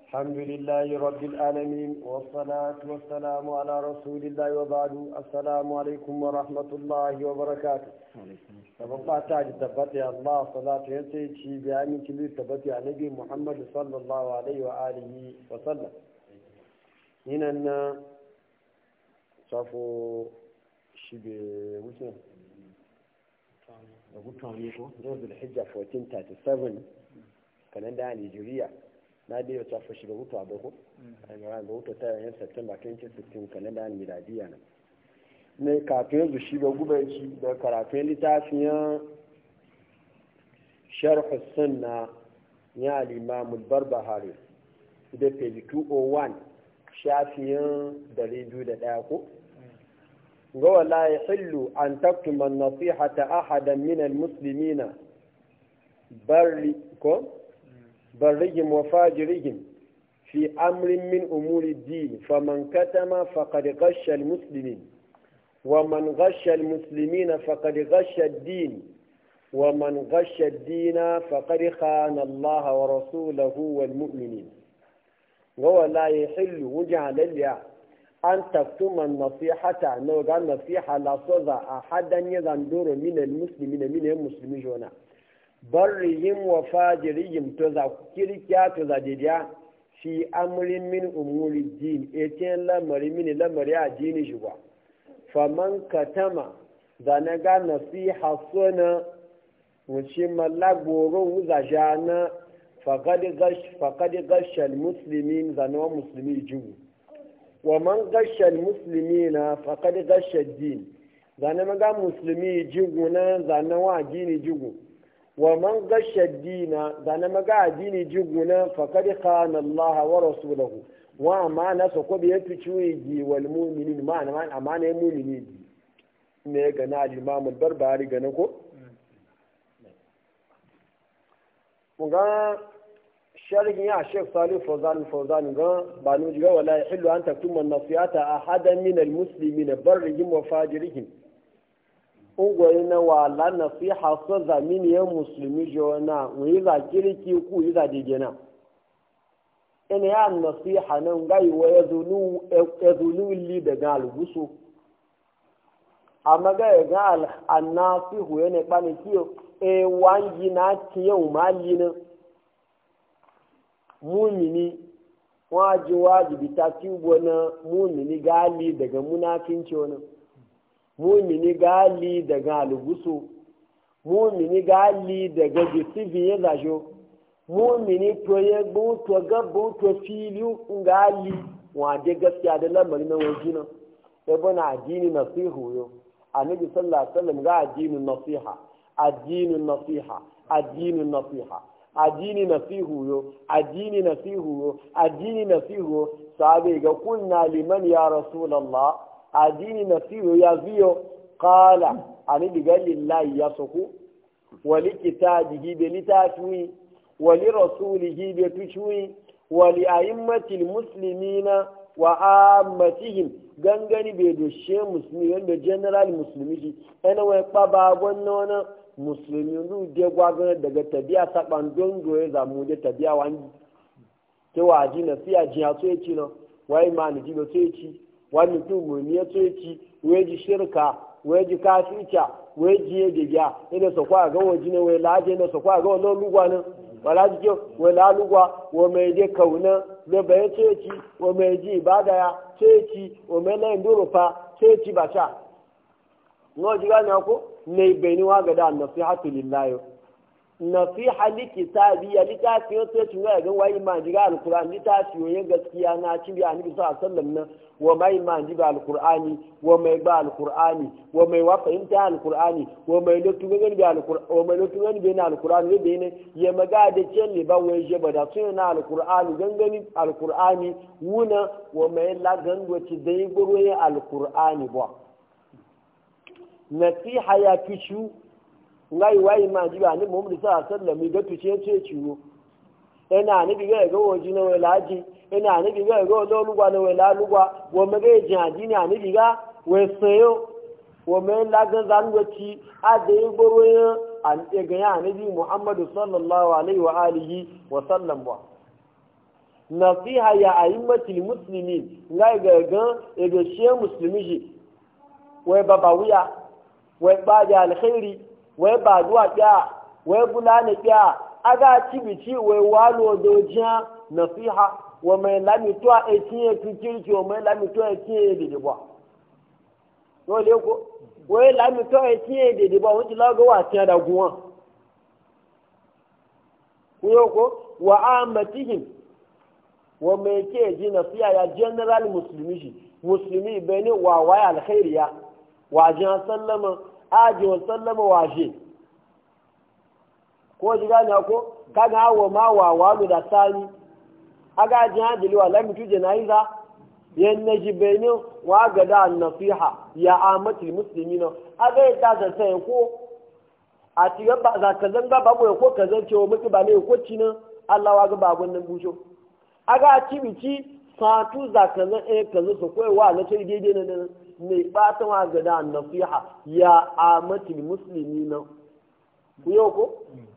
الحمد لله رب العالمين والصلاة والسلام على رسول الله وبعد السلام عليكم ورحمة الله وبركاته sababba ta ji tabbata Allah salatu ya ce ci bi aminci bi tabbata a nabi Muhammad sallallahu alaihi wa alihi wa sallam yinan na safo shi be wuce da gutan ne ko da hijja 1437 kalenda a Nigeria na da yau safo shi be wuta ba ko a ga wuta ta yin September 2016 kalenda a miladiya na ne kafin yanzu shi ba gubanci da karatun littafin sharh sunna ya al-imam al-barbahari da page 201 shafiyan 201 ko ga wala yahillu an taktuma an-nasihata ahadan min al-muslimina barri ko barrihim wa fajirihim fi amrin min umuri ad-din faman katama faqad ghashsha al-muslimin ومن غش المسلمين فقد غش الدين ومن غش الدين فقد خان الله ورسوله والمؤمنين وهو لا يحل وجع لليا أن تكتم النصيحة نوغا النصيحة لا صدى أحدا يغندور من المسلمين من المسلمين جونا برهم وفاجرهم تذكر كيا تذكر في أمر من أمور الدين إتين لمر من لمر الدين جوا faman katama da na ga nasiha suna wuce malagoro wuzaja na faƙaɗi gashal musulmi zanewa musulmi jiwu wa man gashal musulmi na faƙaɗi gashal din zane maga musulmi jiwu na zanewa addini jiwu wa man gashal dina zane maga addini jiwu na faƙaɗi khana Allah wa rasulahu wa amana so ko bai fi ciwo gi wal mu'minin ma na amana ya mu'mini gi ne ga na al-imam al-barbari ga na ko ga sharhin ya Sheikh Salih Fawzan Fawzan ga ba nu jiga wala yahillu an taktuma nasiyata ahadan min al-muslimin barrihim wa fajirihim ungwai na wala nasiha so zamini ya musulmi jona wi za kiriki ku yi za degena ina ya nasiha nan gai wa ya zulu li da ga algusu amma ga ya ga annasihu ya ne kpani kiyo e wangi na tiyo mali na mumini waji wajibi ta tubo na mumini gali daga munafinci wani mumini gali daga algusu mumini gali daga jisifi ya zasho mumini to ya bu to ga bu to fili ngali wa de gaskiya da lamari na waje nan sai bana addini nasihu yo annabi sallallahu alaihi wasallam ga addinin nasiha addinin nasiha addinin nasiha addini nasihu yo addini nasihu yo addini nasihu yo sahabe ga kunna liman ya rasulullah addini nasihu ya ziyo qala annabi ga lillahi ya suku wa likitabihi bi litafi ولرسوله بتشوي ولأئمة المسلمين وعامتهم gangani bai doshe musulmi wanda general musulmi shi yana wai kpaba wannan musulmi ru de gwagana daga tabiya saban don goye zamu da tabiya wani ke waji na siya jiya so yaci no wai ma ni jibo so yaci wani tu mu ne so yaci wai ji shirka wai ji kafirca wai ji ya diga ina so kwa ga waji ne wai laje ne so kwa ga wannan lugwa ne wala jike wala lugwa wa mai je kauna da bai ceci wa mai ji ibada ya ceci wa mai na indoro fa ceci ba sha no ji gane ko ne bai ni waga da nasihatu lillahi nasiha li kitabi ya litafi yo sai tun ga wai ma ji ga alquran litafi yo gaskiya na ci bi annabi sallallahu alaihi wasallam nan wa mai ma ji ga alqurani wa mai ba alqurani wa mai wa fahimta alqurani wa mai lotu gani bi alqurani wa mai lotu gani bi na alqurani ne ne ya maga da cin ne ba wai je ba da sun na alqurani gangani alqurani wuna wa mai la gango ci dai goro ya alqurani ba nasiha ya kishu ngai wai ma ji ba ni mu mu sa sallami ga tuce ce ciwo ina ni bi ga ga woji na wela ji ina ni bi ga ga lo lugwa na wela lugwa wo me ga ji adi ni ani bi ga we seyo wo me la ga zan go ci a de gboro ya an e ga ya ni bi muhammadu sallallahu alaihi wa alihi wa sallam wa nasiha ya a'immatil muslimin ngai ga ga ego she muslimi ji wai baba wuya wai ba da alkhairi wai ba duwa kya wai bulana kya aga cibici wai walo dojiya nasiha wa mai lamito a etinye tukirki wa mai lamito a etinye dede ba dole ko wai lamito a etinye dede ba wuce laga wa tiya da guwa kuyo ko wa amatihim wa mai ke ji nasiha ya general musulmi shi musulmi bai ne wa waya alkhairiya wajen sallama ajiyar sallama waje ko ji gane ko kaga hawa ma wa walu da sani aga jin hajjali wa lam tu janaiza yan naji benin wa ga da nasiha ya amatul muslimina aga ya ta sai ko a ti ga ba za ka zanga babu ko ka zance wa mutu ba ne ko cinin Allah wa ga babun nan busho aga ci bici satu za ka zan eh ka zo su koyewa na sai daidai na mai bata wa ga da nasiha ya amatul muslimina ku yau ko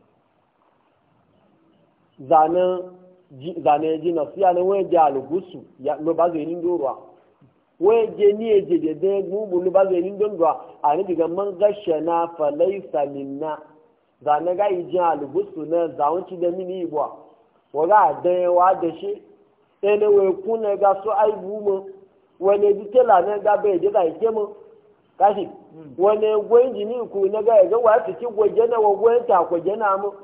zane ji na fiya na wọ́n jẹ́ alùgúsù ló bá zai ní dóruwa wọ́n jẹ́ ní èjì dédé gbogbo ló bá zai ní dóruwa a ní daga man gashe na falai samina zane ga yi jẹ́ alùgúsù na zawon ci da mini ibuwa wọ́n ga dan wa da shi ɗaya wai kuna ga su aibu mu wani ji tela na ga bai da zai ke mu kashi wani gwen jini ku na ga ya ga wa su ci gwaje na wa gwen ta gwaje na mu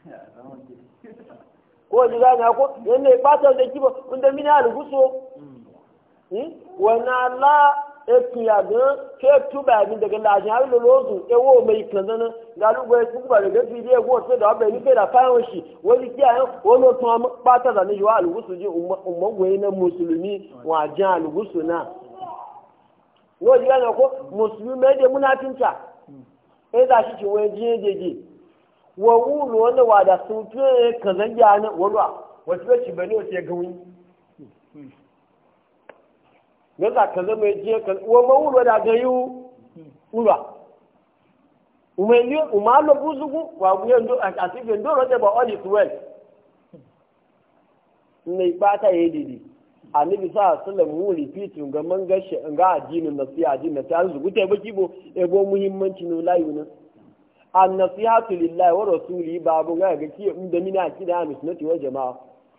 ko ji gane ko yanda ya bata da kiba wanda mini a rubuso wana la etu ya ga ke tuba mi daga lajin har lo lozu ewo mai kanzana ga lu gwe ku ba daga fili e go se da ba ni fe da fayon shi wani kiya yan wono to ma bata da ni wa alugusu ji umma gwe na musulmi wa jan alugusu na ko ji gane ko musulmi me de munafinta e da shi ci wani jiye jeje wa wulu wanda wa da sun fiye ka zangi a nan wani wasu yaci bane wasu ya gawi ga za ka zama je ka wa ma wulu da ga yi ulwa umeli umalo buzugu wa buye ndo a tibe ndo rote ba all is well ne ba ta yi didi annabi sa sallam mu repeat ga man ga ga addinin nasiha addinin ta zugu ta baki bo ebo muhimmanci no layu nan annasihatu lillahi wa rasuli babu ga ga ki inda mina akida ahlus sunnati wal jamaa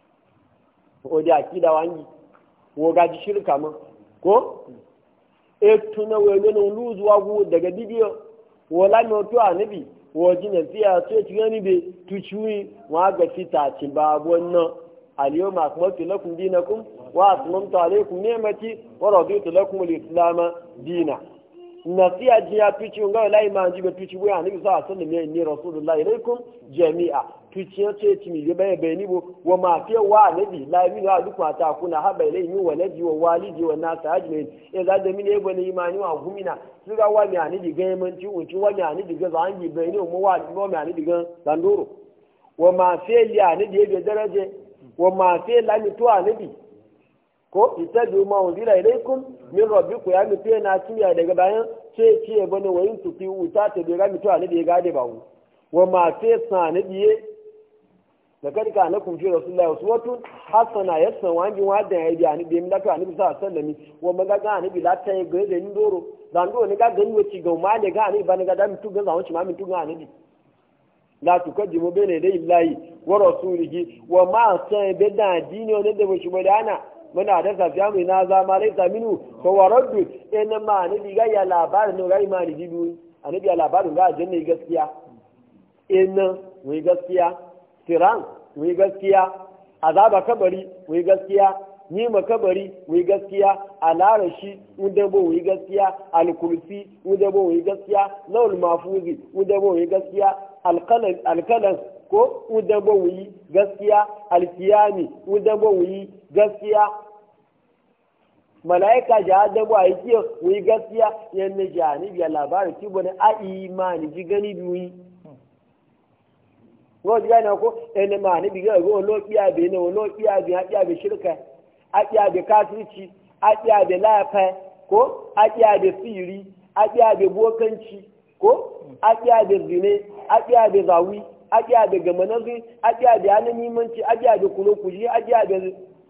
o da akida wangi wo ga ji shirka ma ko e tuna we ne no luzu wa gu daga bidiyo wo la no to anabi wo ji na fiya so ti gani be tuchui wa ga fita ci babu wannan al-yawma akmaltu lakum dinakum wa atmamtu alaykum ni'mati wa raditu lakum al-islam dina nasiya ji ya tuci nga la iman ji be tuci bo ya nabi sallallahu alaihi wasallam ni rasulullahi ilaikum jami'a tuci ya ce ci mi be be be ni bo wa ma fi wa nabi la mi na duk ta kuna haba ilai mi wa nabi wa walidi wa nas ajmin e za da mi ne bo ni imani wa gumina su ga wa mi ani diga man ci unci wa mi ani diga za an ji be ni mu wa mo mi ani diga danduro wa ma fi li ani diga daraje wa ma fi la mi to anabi ko itabi ma unzila ilaikum min rabbikum ya mutu yana kiyaye daga bayan ce ce bane wayin tufi uta ta bai mutu ne da ya gade ba wa ma fe sana biye da kada ka na kun fi rasulullahi uswatun hasana yasan wani wa da ya biya ni bai mi lafiya ni bisa sallami wa maga ga ni bi lata ya ga da ni doro dan do ni ga gani wuci ga ma ne ga ni ba ni ga da mutu ga zawon ci ma mutu ga ni la tukaddimu bayna yaday illahi wa rasulihi wa ma san be da dini ne da ba shi badana muna da safiya mai na zama lai saminu ko wa raddu ina ma ni diga ya labarin no gai ma ni dibu ani ya labarin ga janne gaskiya ina mu gaskiya tiran mu gaskiya azaba kabari mu gaskiya ni ma kabari mu gaskiya alarashi mu da bo mu gaskiya alkursi mu da bo mu gaskiya lawul mafuzi mu da bo mu gaskiya alqalam alqalam ko udabo wuyi gaskiya alkiyami udabo wuyi gaskiya malaika ja adabo a yi wuyi gaskiya yanne jani biya labarin ki bane a imani ji gani biyu ko ji gane ko ene ma ni biga go lo biya be ne lo biya be a biya be shirka a biya be kafirci a biya be lafa ko a biya be siri a biya be bokanci ko a biya be zine a biya be zawi ajiya da gama nazi ajiya da yana nimanci ajiya da kulo kuji ajiya da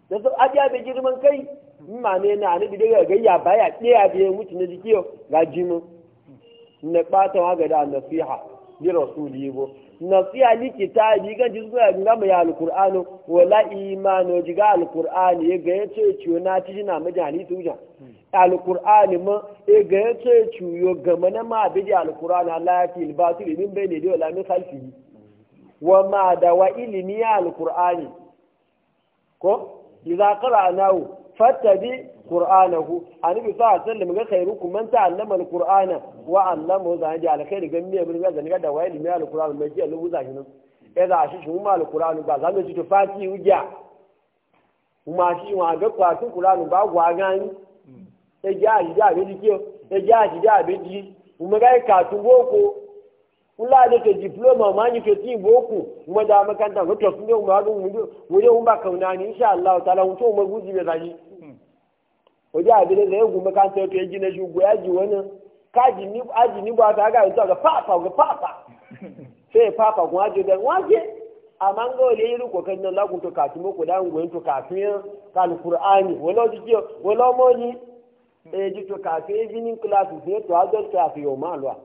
da su ajiya da girman kai in ma ne na ni daga gayya baya ɗaya da ya mutu na jiki ga jimin na ɓata wa ga da nasiha ni rasuli bo nasiha ni kitabi kan ji zuwa ga mu ya alqur'ano wala imano ji ga alqur'ani ya ga yace ciwo na ci na majani tuja alqur'ani ma ya ga yace ciwo ga mana ma bi alqur'ani Allah ya fil batil min bayni da wala min khalfihi wa ma da wa ilmi alqur'ani ko idza qara'nahu fattabi qur'anahu annabi sallallahu alaihi wasallam ga khairukum man ta'allama alqur'ana wa 'allamahu zan ji alkhairi ga miye bin ga zan da wai ilmi alqur'an mai ji Allah za shi nan eh da shi shi mu alqur'an ba zan ji to fati uja kuma shi wa ga kwatu qur'an ba gwa gani e ja ji da bi ji e ja ji da bi ji kuma ga ka tu boko kula da ke diploma ma ni ke ti boko kuma da makanta ko to sun yau ma ga mu mu yau ba kauna ni insha Allah ta'ala mu to mu guji be zani waje abin da ya gume kan sai to yaji na shugo ya ji wani kaji ni aji ni ba ta ga to ga papa ga papa sai papa kun aje da waje amma ga wale yi ko kan nan lagun to kafin ko da ngwen to kafin kan qur'ani wala ji ki wala mo ni e ji to kafin evening class sai to adult class yo ma lwa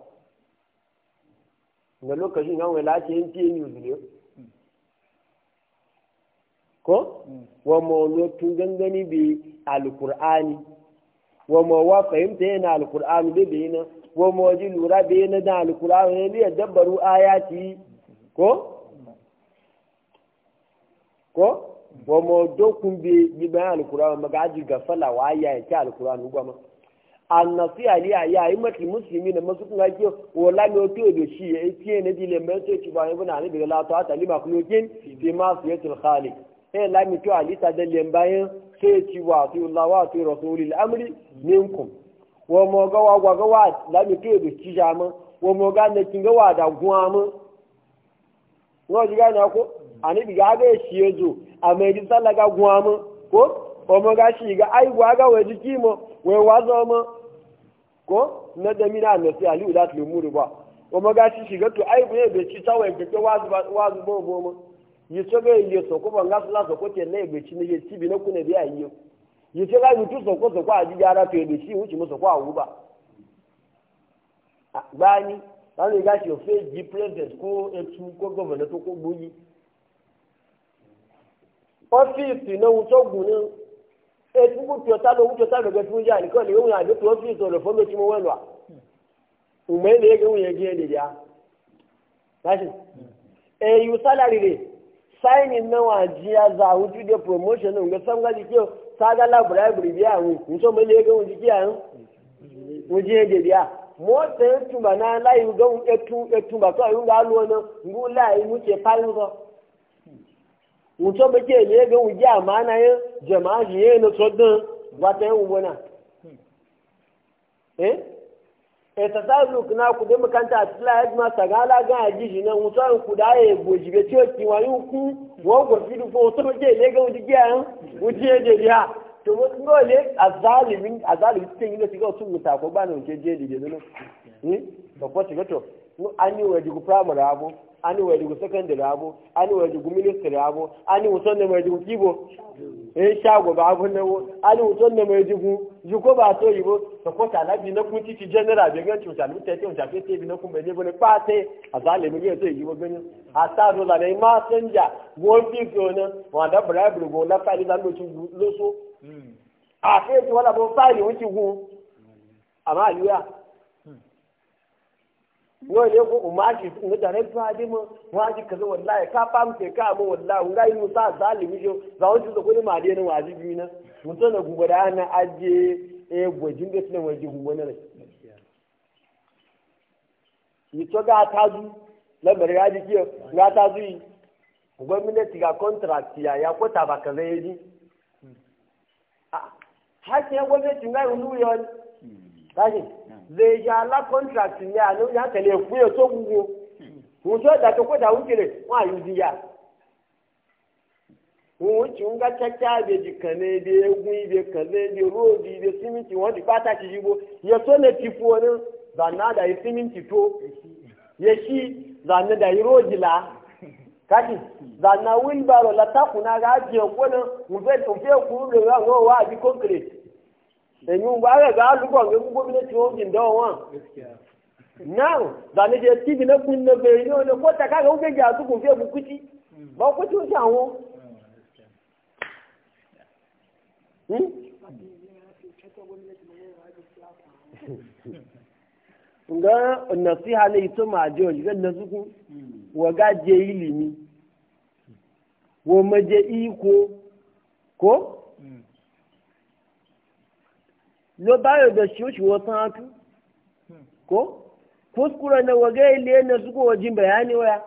ga lokacin nan wala ce yin ti news ne ko wa mo tun gangani bi alkur'ani wa ma wa fahimta yana alkur'ani da bai na wa ma waji lura bai na da alkur'ani ne liya dabbaru ayati ko ko wa ma dokun bi bi bayan alkur'ani maga aji gafala wa aya ya ta alkur'ani goma annasi ali ya yi mati muslimi na masu kuma ke wala ne to da shi ya ce ne dile mai to ci ba ibn ali daga la ta ta lima kulokin fi ma fiyatul khaliq eh la mi to ali ta da lembayin sai ci wa fi Allah wa fi rasulil amri minkum wa mo ga wa ga wa la mi to da ci jama wa mo ga ne kin ga wa da guwa mu no ji ga na ko ani bi ga ga shi yazo a mai ji sallah ga guwa mu ko wa mo ga shi ga ai gwa ga wa jiki mu wai wazo mu ko na da mina na sai ali ulat lumuru ba wa mo ga shi shiga to ai bai bai ci tawai ga wazu wazu bo bo mu yi so ga yi so ko ban gasu la so ko te le gbe chi ne ye ti bi na ku ne bi ayi yi so ga mutu so ko so ko aji ara to ebe chi wuci mu so ko awu ba gbani lan le ga shi o fe ji president ko etu ko governor to ko gboyi ọ́fíìsì náà ń sọ́gun ní etu kú tí ọ̀tá ló ń tí ọ̀tá lọ́gẹ́ fún yá nìkan lè wọ́n àdó tó ọ́fíìsì ọ̀rọ̀ fún mi tí mo wẹ̀ lọ́à ǹmọ̀ ẹ̀ lè gé wọ́n yẹn gé ẹ̀ lè dìá láti èyí sálárì rẹ̀ sáìnì náà wà jí azà àwọn tí ó dé promotion náà ń gbé sọ́ngàlì kí o sága lábùrá ìbùrì bí àwọn ǹsọ́ mi lè gé wọ́n jí kí àwọn wọ́n jí ẹ̀ lè dìá mọ́tò ẹ̀ túnbà náà láyé gbọ́n ẹ̀túnbà tó àyùn gà lọ́wọ́ náà ń gbó láyé mú tiẹ̀ pálí sọ mutum ba ke ne ga wuji amana yin jama'a shi yin na sodin wata yin wuna eh e ta sa luk na ku da makanta a cikin ayat ma ta gala ga aji shi nan mutum ku da ya goji ga ciwo ki wa yin ku wa go fi du fo to ke ne ga wuji ga yin wuji ya je ya to mo ngo le azalimin azalimin tin ne tiga sun muta ko ba ne wuce je de ne eh to ko tiga to an yi wa jigu primary abu ani wẹ̀ dùgù secondary abo ani wẹ̀ dùgù ministry abo ani wùsọ̀ nà wẹ̀ dùgù kíbo ẹ̀ ṣàgò bá abo náwó ani wùsọ̀ nà wẹ̀ dùgù jùkọ́ bá tó yìí bó sọ̀kọ́ tàlá bí nakun títí general bí gẹ́gẹ́ tìǹtà ní tẹ́tẹ́ tìǹtà pé tẹ́bi nakun bẹ̀ níbo ní pàṣẹ àzálẹ̀ mi yẹ́ tó yìí bó gbẹ́ni àtàdó lànà ẹ̀ máa sẹ́njà wọ́n fi fi ọ̀nà wọn àdá bẹ̀rẹ̀ àbẹ̀rẹ̀ wọn láfáìlì lánàá tó lóṣó àfihàn tí wọ́n làbọ̀ fáìlì wọn ti hu àmọ́ àlùyà yau ne ko umaji ne da rai fa dimo waji kaza wallahi ka fam ke ka mu wallahi ngai mu sa zalimi jo za wani da kudi ma dai na wajibi na mutum na gugu da na aje e gwajin da sunan waje gugu na rai yi to ga ta zu lamar ya ji kiyo ga ta zu yi gwamnati ga contract ya ya kwata ba kaza ya ji har sai gwamnati ngai wani yau kashi zai ja la contract ne a nan ya kale ku ya so gugu ku so da to ko da wuce ne wa yu diya ku ci nga chacha be jikane be egun be kale be road be simiti won di pata ti jibo ya so ne ti fu woni da na da simiti to ya shi da na da road la kashi zanna wheelbarrow la ta kuna ga ajiye kona nfe nfe kuru le wa ngo wa bi concrete enyu ba ga ga lu ko ngu ko bine tiwo jin da wa now zanne je tv na kun na be no ne ko ta ka ga ube ja su kun fe bu kuti ba ku ti o ja won hmm nga nasiha ne ito ma je o jiga na suku wa ga je ilimi wo ma je iko ko lo ba yo da shi shi wo san atu ko kuskure na wa ga ile na suku wa jin bayani waya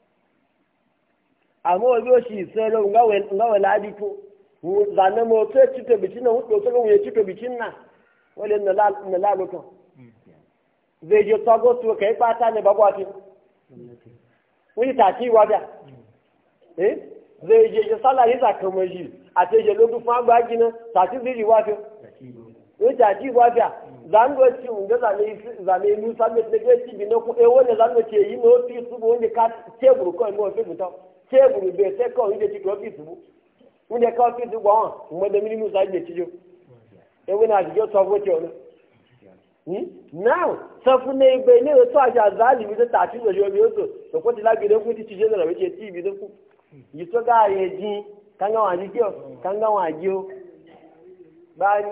amma wa biyo shi sai lo nga we nga we la di to zanne mo to ci to bicin na wo to ko ye ci to bicin na wale na la na la lo to zai je tsago su kai fata ne ba kwafi wani taki wada eh zai je je sallah yi zaka maji a ce je lodu fa ba gina taki zai yi wafi wani taki wada zan go ci unga zane zane nu samme ne ke ci bino ku e wani zan go ce yi no fi su bo wani ka teburu ko mo fi buto teburu be se ko inde ci ko fi su wani ka fi su gwa mo da mini mu sa je ci jo e wani a je tsago ce wani now sọfún ní ibẹ ilé ìwé tó àṣà àzáàlì mi tó tà sí ìlòṣì omi oṣù tòkó ti lágbèdè fún títí ṣe lọ́rọ̀ méjì tí ibi tó kù yìí tó ká ààyè dín kánga wọn àdíjọ kánga wọn àjíó báyìí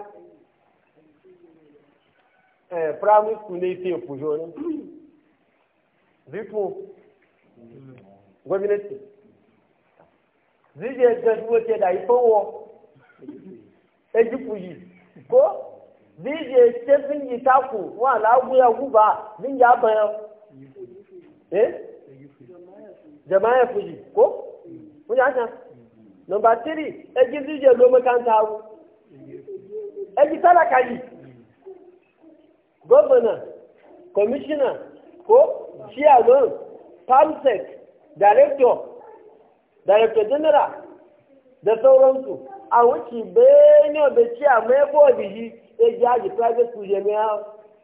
ẹ primary school ní ìfẹ́ òpùṣọ ní zipu gómìnàtì zíjẹ gẹ̀ẹ́sì ti ẹ̀dá ìfowó ejúpù yìí kó zije ce sun yi taku wa laguya guba zin ya bayan eh jama'a fuji ko kun haka number 3 eji zije lo makanta wu eji talaka yi governor commissioner ko chairman palmsec director director general da sauransu a wuce benin da chairman ya bodi yi eji aji private school yẹn mìíràn.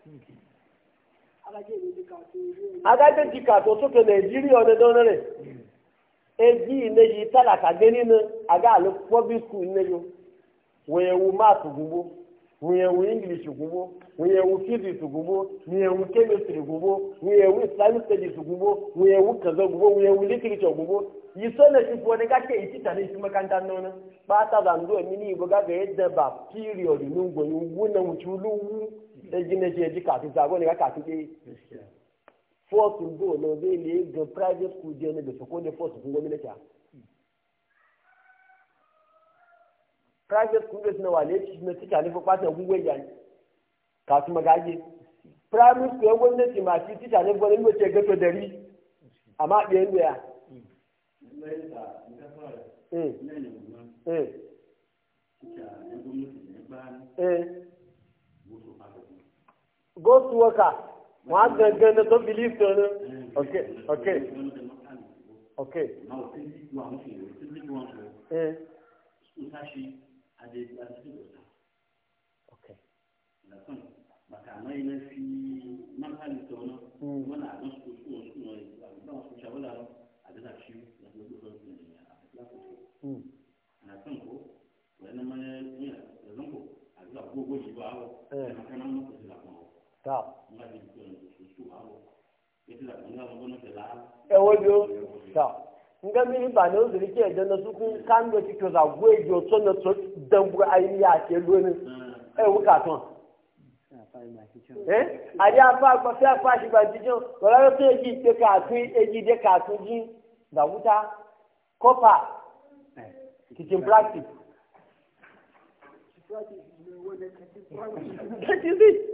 agájẹ́ ti kàtó sókè nàìjíríà ọ̀dẹ́dọ́ rẹ̀ eji ìnẹ́jì tálàkà dé nínú àgá àlọ́ public school ìnẹ́jọ wọ́n yẹn wo math gbogbo wọ́n yẹn wo english gbogbo wọ́n yẹn wo physics gbogbo wọ́n yẹn wo chemistry gbogbo wọ́n yẹn wo islamic studies gbogbo wọ́n yẹn wo kazọ gbogbo wọ́n yẹn wo literature gbogbo yi sọ́nà ti fún ọdẹ káṣẹ́ èyí títà ní ìsúnmọ́kántà náà pátá zàndó ẹ̀mí ní ìbò gágà ẹ̀ dẹ̀bà píríọ̀dù ní gbòòyìn wú náà wùtí olówú ẹjí náà ṣe ẹjí kàtó sí àgọ́ nìkan kàtó dé fọ́ọ̀tù bò náà bẹ́ẹ̀ lè gan private school jẹ́ níbi sọ́kọ́ ní fọ́ọ̀tù fún gómìnà kíá. private school bẹ́ẹ̀ sinna wà lẹ́ẹ̀tì sinna tíkà ní fún pátá gbogbo ẹ̀yà ni kàtó magaje primary school gómìnà tì máa ti tíkà ní fún ẹni ló ṣe gẹ́tọ̀ dẹ̀rí àmọ́ àpè ń lò yà. Ghost worker, wọ́n á gangan ní tó believe tó ní. Ok, ok, ok. Ok. Makamai na fi manhali tono, wani abin su su su ne, ba su shawala a dana shi da na kan ko wani ma ya zan ko a zuwa gogo shi ba awo na kana mun ko da kuma ta ma bi ko su su awo ita da kan ga mun ko la e wojo ta nga mi ba ne ozuri ke da na suku kan do ti to za gwe jo to na to dan bu ayi ya ke lo ni e wu ka ton eh ari afa ko se afa shi ba jijo ko la to eji te ka tu eji de ka tu ji da wuta kofa teaching practice. That is it.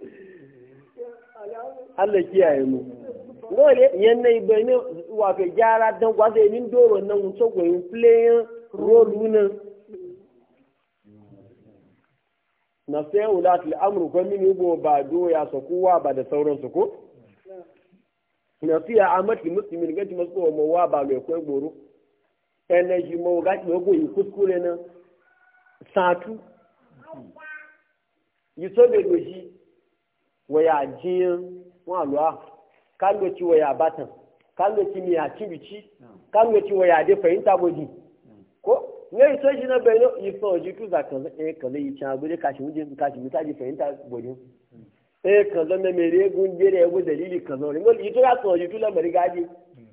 Allah kiyaye mu. Dole yan nai bai ne wato gyara dan gwaza yin doro nan wuce goyin playing role nan. Na sai ulat al'amru ko min go ba do ya so kowa ba da sauransu ko? Na fiya amati muslimin ganti masu ko mawa ba mai kai goro. energy mo ga ti ogo yi kuskure na satu yi so be loji waya jiyan wọn àlọ́ à ká ló ti waya batan kan ga kimi ya ci bici kan ga ci waya da fahimta bodi ko ne so shi na bai no yi so ji tu za kan eh kan yi cha bude kashi muje kashi mita ji fahimta bodi eh kan da me mere gun je da yabo dalili kan zo ngol yi to ya so ji tu la mari gaji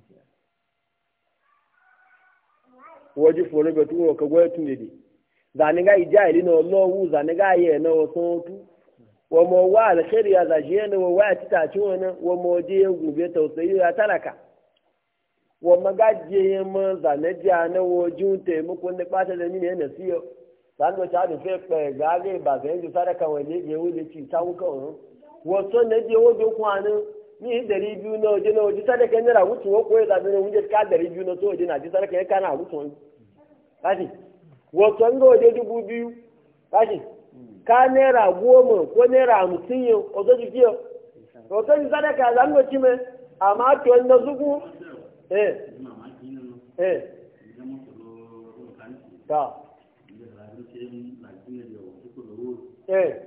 waji foro be tu ko go tu ne di zani ga ija ili no lowu zani ga ye na o so tu wa mo wa alkhairi ya zaje ne wa wa tita ci wannan wa mo je gube tausayi ya talaka wa magaje ya ma zane ja na wo jun te mu kun da bata da ni ne na siyo san do ta da fe pe ga ga ba ga ji sadaka wa ne je wule ci ta wuka on wo so ne je wo do kwanu ni dari biyu na waje na waje sadaka ne ra wutu wo ko ya zabe ne wuje ka dari biyu na to waje na ji sadaka ya kana wutu kashi wo so ngo waje dubu biyu kashi ka naira goma ko naira hamsin yau ozo jiki yau ozo ji sadaka za mu ci mai amma to na zugu eh eh ta eh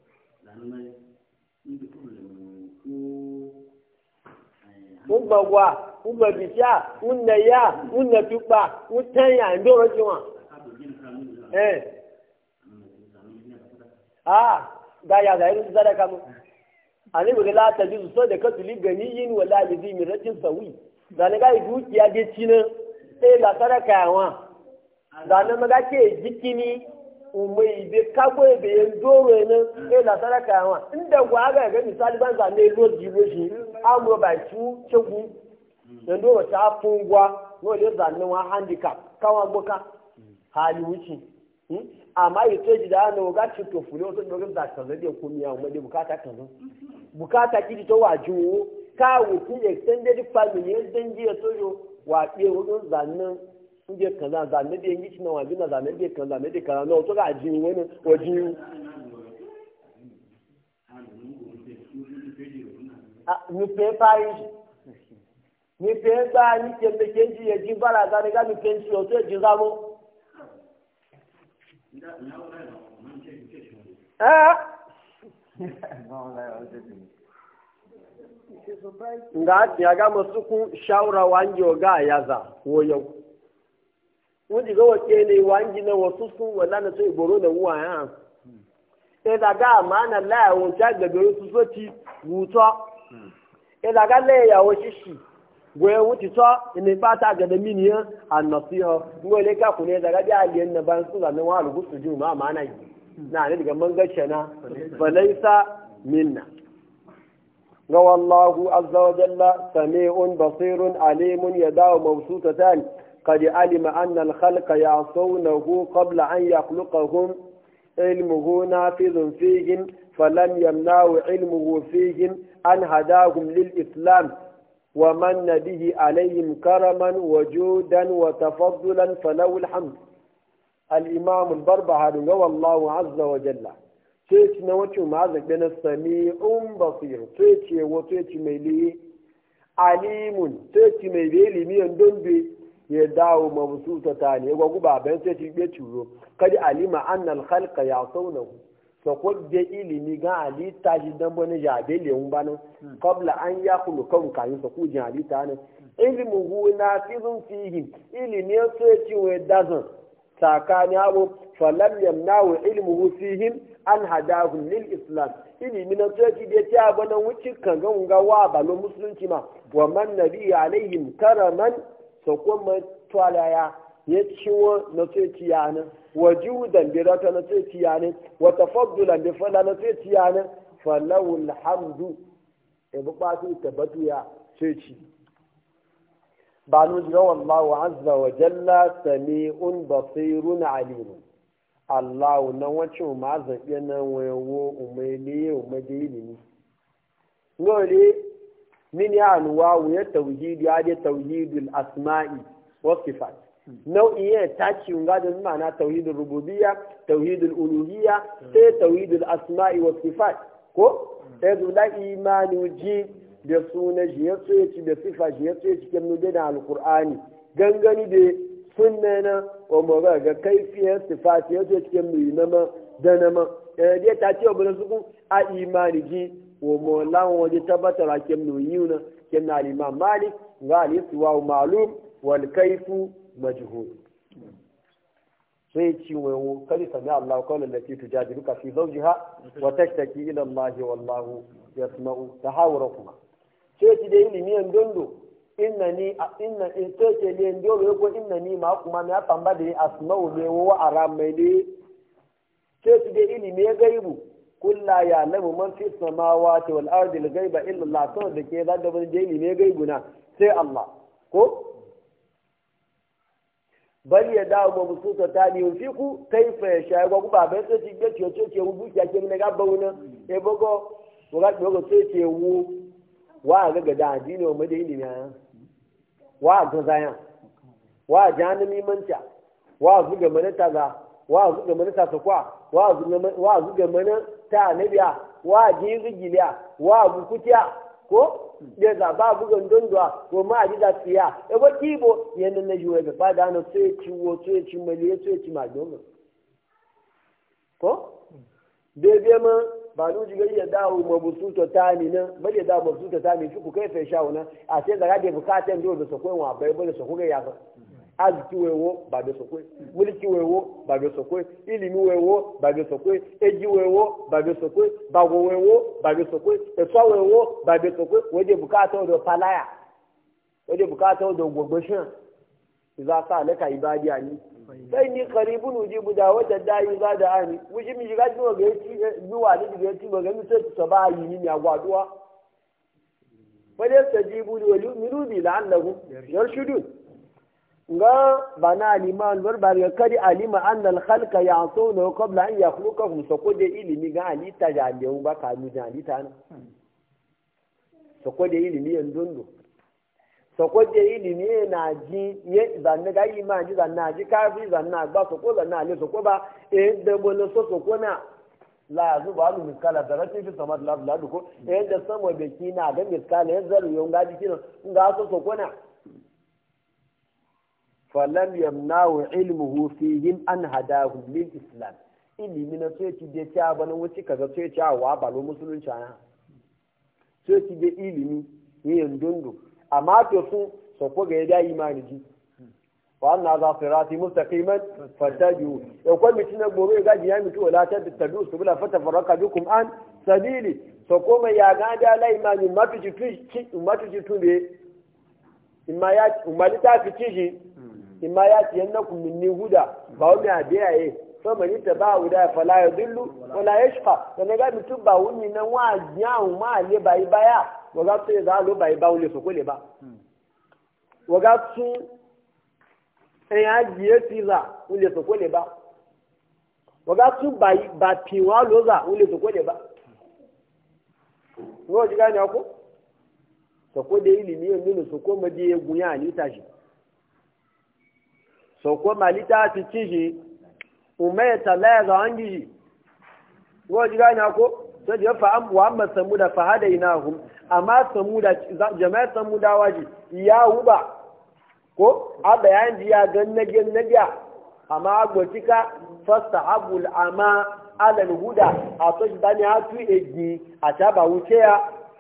Ugbagwa, ugbabisha, unaya, unatukpa, utanya, ndoro jiwa. Eh. a ga ya ga irin sadaka mu ani bi la ta jizu so da kasu li gani yin wala li zi miratin sawi da ne ga dukiya de cinan sai la sadaka yawa da ne maga ke jikini umai be kago be yin doro ne sai la sadaka yawa inda gwa ga ga misali ban za ne lo jibo shi amro ba chu chegu dan doro ta fungwa no le za ne wa handicap kawa gboka hali wuci amma yi to ji da ana ga ci to fure wasu dogon da kan zai ko miya amma dai bukata kan zo bukata ki to waju ka wuti extended family yan dangi ya to yo wa be wurin zannan inje kaza zanne da yanki na wajen na zanne da kaza zanne da kaza no to ga ji wani waji mi pe parish mi pe gba ni kembe kenji ya ji bara ga ni ga mi kenji o to ji zamo nga ya ga masu kun shawara wangi ga yaza ko yau wani ga wace ne wangi na wasu sun wala na sai boro da wuwa ya e da ga mana la ya wuce ga garo su so ti wuto e da ga le ya wo shishi goye wuti to ina fata ga da miniyan annasiha ngole ka kune daga da aliyan na ban su zanen wa rubu su juma ma na yi na ne daga man gace na falaisa minna ga wallahu azza wa jalla sami'un basirun alimun yadawu mawsutatan قد علم أن الخلق يعصونه قبل أن يخلقهم علمه نافذ فيهم فلم يمنعوا علمه فيهم أن هداهم للإسلام ومن به عليهم كرما وجودا وتفضلا فله الحمد الإمام البربهاري والله عز وجل تيتي نوتي معزك بين السميع بصير تيتي وتيتي ميلي عليم تيتي ميلي لمن دنبي ya dawo mabsuta ta ne gwa guba bayan sai ci be curo kadi alima annal khalqa ya'tawnahu so ko de ilimi ga ali ta ji dan bane ja be le un banu qabla an yaqulu kan kan so ku ji ali ta ne ilmu hu nafizun fihi ilimi so ya ci we dazan sakani abu falam yamnahu ilmuhu fihim an hadahum lil islam ilimi na so ci de ta bana wuci kan ga ga wa balo musulunci ma wa man nabi alaihim karaman so kuma twalaya ya ciwo na tsoci yana wa judan bi rata na tsoci yana wa tafaddulan bi fala na tsoci yana falahu alhamdu e bu ba su tabbatu ya tsoci ba nu jira wallahu azza wa jalla sami'un basirun alim Allah na wacin ma zaɓe na wayo umaili umaji ilimi ngole min ya anuwa wuya tauhidi ya je tauhidul asma'i wa sifat nau'i ya taci nga da ma'ana tauhidul rububiyya tauhidul uluhiyya sai tauhidul asma'i wa sifat ko sai da imani ji da suna shi ya so ci da sifa shi ya so ci kan da alqur'ani gangani da sunna na wa maga ga kaifiyar sifat ya so ci kan na ma da na ma eh dai ta ce wa su a imani ji wo mo lawon waje tabbatar a kem no yiwu na kinna al-imam malik ga al-istiwa ma'lum wal kayfu majhul sai ci wayo kadi sami Allah qawlan lati tujadiluka fi zawjiha wa tashtaki ila Allah wallahu yasma'u tahawurakuma sai ci da ilimi en dondo inna ni inna in to ce ne ndo ko inna ni ma kuma na pamba da asma'u ne wa aram mai ne sai ci da ilimi ya gaibu kulla ya lamu man fi samawati wal ardi al ghaiba illa Allah to da ke da da ilimi ya gaibu na sai Allah ko bal ya dawo ma musu ta ta ni fi ku kai fa ya sha gwa ba bai sai ci ga ce ce ce wu ya ke ne ga bauna e bogo ko ga bogo sai ce wu wa ga ga da addini wa da ilimi ya wa ga zaya wa janimi manta wa zu ga mana taga wa zu ga mana ta kwa wa zu ga wa zu ga mana ta nabiya wa ji rigiliya wa bukutiya ko da za ba bugan dondowa ko ma a ji da tsiya e ba kibo yanda na juwe ga ba da na sai ciwo sai ci mali sai ci ma domin ko bebe ma ba nu ji gari ya dawo ma busu to tani na ba ya dawo busu to tani shi ku kai fa shawo na a sai da rage bukatan do da sokoi wa bai bai da sokoi ya ba aziki wewo ba da sokoi mulki wewo ba da sokoi ilimi wewo ba da sokoi eji wewo ba da sokoi bago wewo ba da sokoi eso wewo ba da sokoi waje bukata da palaya waje bukata da gogoshin za sa laka ibadiya ni sai ni qaribun ujibu da wata dai za da ani wuji mi ga jiwa ga yi duwa da ga yi ba ga mi sai ta ba yi ni ya gwaduwa fa da tajibu li wali minu bi la'allahu yarshudun nga bana liman bar bar ga kadi alima anna al khalqa ya'tuna qabla an yakhluqahum so ko de ilimi ga alita ja de ba ka mi ja alita na so ko de ilimi en dondo so ko de ilimi na ji ye zanne ga iman ji zanna ji kafi zanna ba so ko zanna ne so ko ba e de bono so so ko na la zu ba lu miskala da rati fi samad la la ko e da samo be kina ga miskala ya zaru yo ga ji kina ga so so ko na falam yamnahu ilmuhu fihim an hadahu lil islam ilimi na sai ci je ta bana wuce kaza sai ci wa balo musulunci ana sai ci je ilimi yin dundu amma to su so ko ga ya imani ji wa anna za sirati mustaqiman fataju ya ko mi tina gobe ga ji ya mitu wala ta tabu subula fatafarraka bikum an sabili so ko mai ya ga da la imani matuji tu matuji tu be imma ya umalita fi ciji imma ya ci yanna ku minni huda ba wani abiya ye so mani ta ba huda fa la yadullu wa la yashqa da ga mutum ba wuni nan wa nyawu ma le bai baya wa ga sai za lo bai ba wule so kole ba wa ga su en ya jiye ti za wule so kole ba wa ga su bai ba pi wa lo za wule so kole ba ngo ji gani ko so ko da ilimi yanzu so ko ma je gunya ni tashi sauko malita fi ciji umar talaya ga an gishi ko ji gani ko sai da fa an wa amma samu da fahada ina hum amma samu da jama'a samu da waji ya huba ko a bayan ji ya gan nage nagiya amma agbotika fasta abul ama alal huda a to shi dani ha tu egi a ta ba wuce ya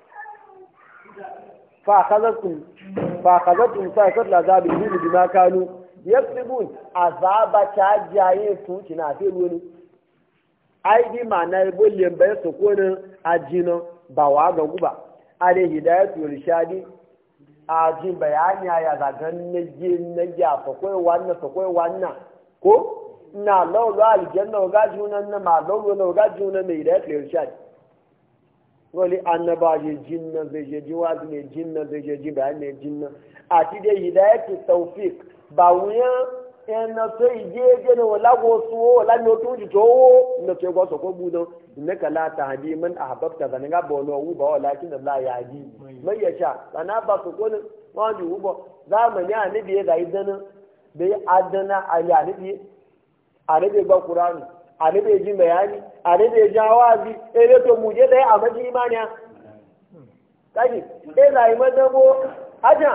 fa kazatum fa kazatum fa kadla zabil hudu bima kanu yaksibun azaba ta jaye su kina fi wani ai bi ma na ibo lembe su konin ajino ba wa ga guba ale hidayatu irshadi aji bayani ya ga gan na je na ya fa koi wannan fa koi wannan ko na lawo aljanna ga junan na ma lawo na ga junan ne hidayatu irshadi wali annaba je jinna zai je jiwazi ne jinna zai je ji bayani ne jinna a ti dai hidayatu tawfiq ba wuyan ẹna tó ìdí ẹgbẹ́ náà wọ́n lágbo sunwó wọ́n lámi o tó ń jìtò owó ní tó ẹgbọ́ sọ̀kọ́ gbúdọ̀ ìmẹ́ka láta àdí mẹ́n àbáfẹ́ zàní ká bọ̀ náà wúbọ̀ ọ̀ láti nà láyà àdí mẹ́yẹ̀ṣà lànà bá sọ̀kọ́ ní wọ́n ju wúbọ̀ záàmù ní àníbi ẹ̀ gà ìdáná bẹ́ẹ̀ adana àlẹ́ àníbi àníbi gbọ́ kuranu àníbi jí mẹ́yání àníbi jí awáàzí eré tó mú jẹ́ dẹ́ àmọ́jí ìmánìá káyì ẹ̀ là ìmọ̀dánwó ájà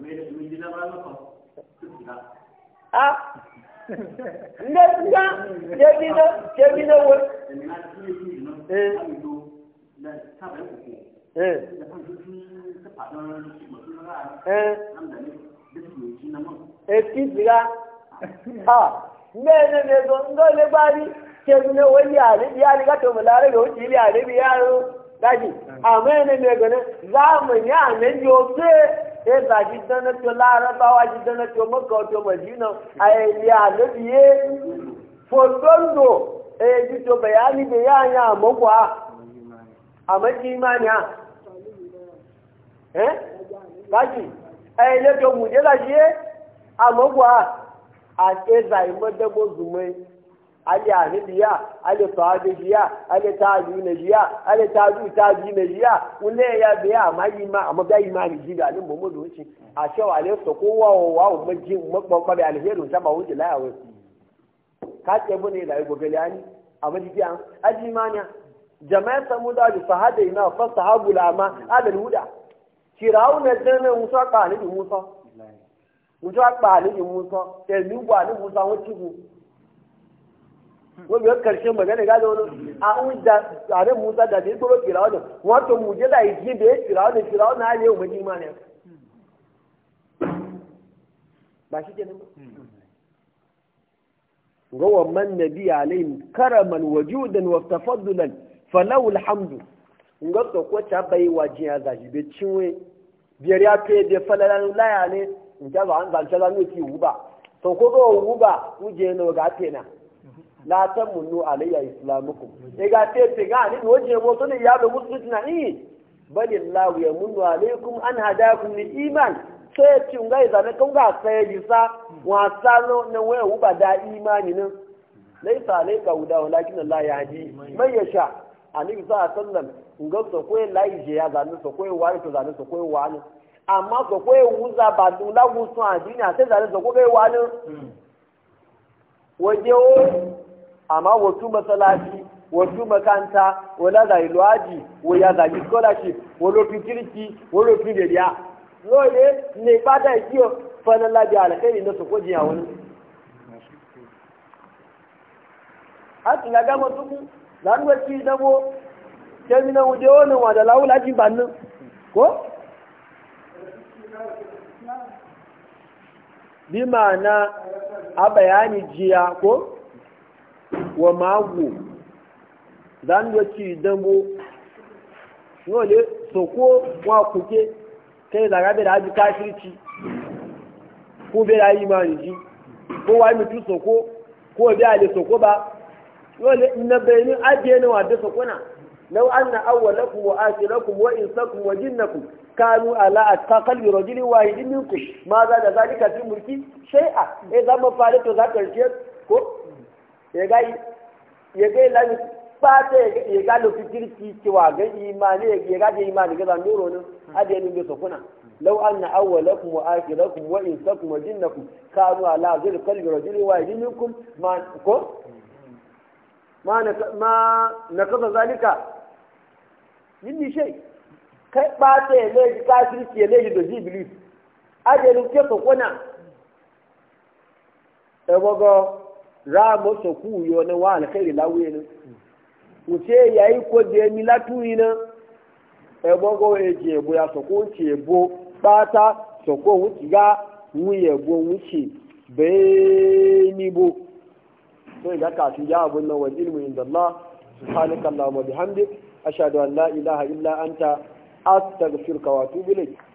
a nga nga jebi na jebi na wo eh eh eh nan da ne duk yoci na man eti siga ha mene ne zo ngo le bari ke ne wani ali ya ni ga to mulare ga wuci ili ali bi yaro gaji amene ne gane zamani ya ne yo se e za ji dana to larabawa ji dana to makka to madina ai ya ne biye fotondo e ji to bayani da ya ya makwa a maki imani ha eh gaji ai le to mu je la je a makwa a ce zai madabo zumai ali anibiya ali sahabiya ali tabi na jiya ali tabi tabi na jiya wule ya biya amma yi ma amma ga imani ji da alin mu wuce a cewa ale so ko wa wa wa maji makon ba alherin ta ba wuce la yawo ka ce bune da yi gobe ani amma ji an aji manya jama'a samuda da sahada ina fa sahabu lama alal huda firawuna dana musa ka ni musa musa pa ni musa tẹ̀lú wà ní musa wọ́n ti kú wọ́n bí wọ́n karshe magana gado wani a ń da tare musa da zai tsoro firawuna wọ́n to muje da yi da ya firawuna firawuna ya yau maji ma ne ba shi ke nan ba ga wannan nabi alayhim karaman wajudan wa tafaddulan falahu alhamdu nga so ko ta bai waje ya zaji be cinwe biyar ya fe de falalan laya ne in ta ba an zan ta zan yi wuba to ko go wuba uje no ga tena la tamunnu alayya islamukum e ga te te ga ni waje mo to ne ya be musulunci na ni bali allah ya munnu alaykum an hadakum lil iman sai ci ngai zane kan ga sai bisa wasa no na waya wuba da imani nan laisa alayka huda walakin allah yahdi man yasha annabi sallallahu alaihi wasallam nga so ko lai je ya zanu so ko wani to zanu so ko wani amma so ko wuza ba du la wu so adini a sai zanu so ko bai wani waje o amma wasu masalaci wasu makanta wala da ilwaji wo ya da scholarship wo lo fi kirki wo lo fi deriya lóye ne pátá ìdí o fana lábẹ́ àlẹ́kẹ́rì ní sọ́kó jìyà wọn. a ti ga gama tukun zanuwa ci dabo kemi na wuje wani wa da lawula ji bannin ko? bi ma'ana a bayani jiya ko? wa mago zanuwa ci dabo wale soko wa kuke kai zaga bai da haji kafirci ko bai da imani ji ko wa mutu soko ko bai ale soko ba dole na bayanin ajiye na wadda sokona lau anna awwalakum wa akhirakum wa insakum wa jinnakum kanu ala atqa qalbi rajulin wahidin minkum ma za da zalika fi mulki shay'a eh zama fare to za karshe ko ya ga ya ga lami fata ya ga lo fikirki cewa ga imani ya ga imani ga zan nuro ne ajiye ne sokona لو أن أولكم وآخركم وإنسكم وجنكم كانوا على ذي قلب رجل واحد منكم ما ما نك... ما نقض ذلك مني شيء kai ɓata ya leji kafirci ya leji da jibilis ajalin ke so kuna ebogo ra mo so ku yo na wa alkhairi lawe ne uce yayi ko de mi latuyi na ebogo eje ebo ya so ko nche ebo kpata soko wuce ga wuye go wuce bai ni bo so ga ka shi ya abun nan wal ilmu inda Allah subhanaka allahumma bihamdik ashhadu an la ilaha illa anta astaghfiruka wa atubu ilayk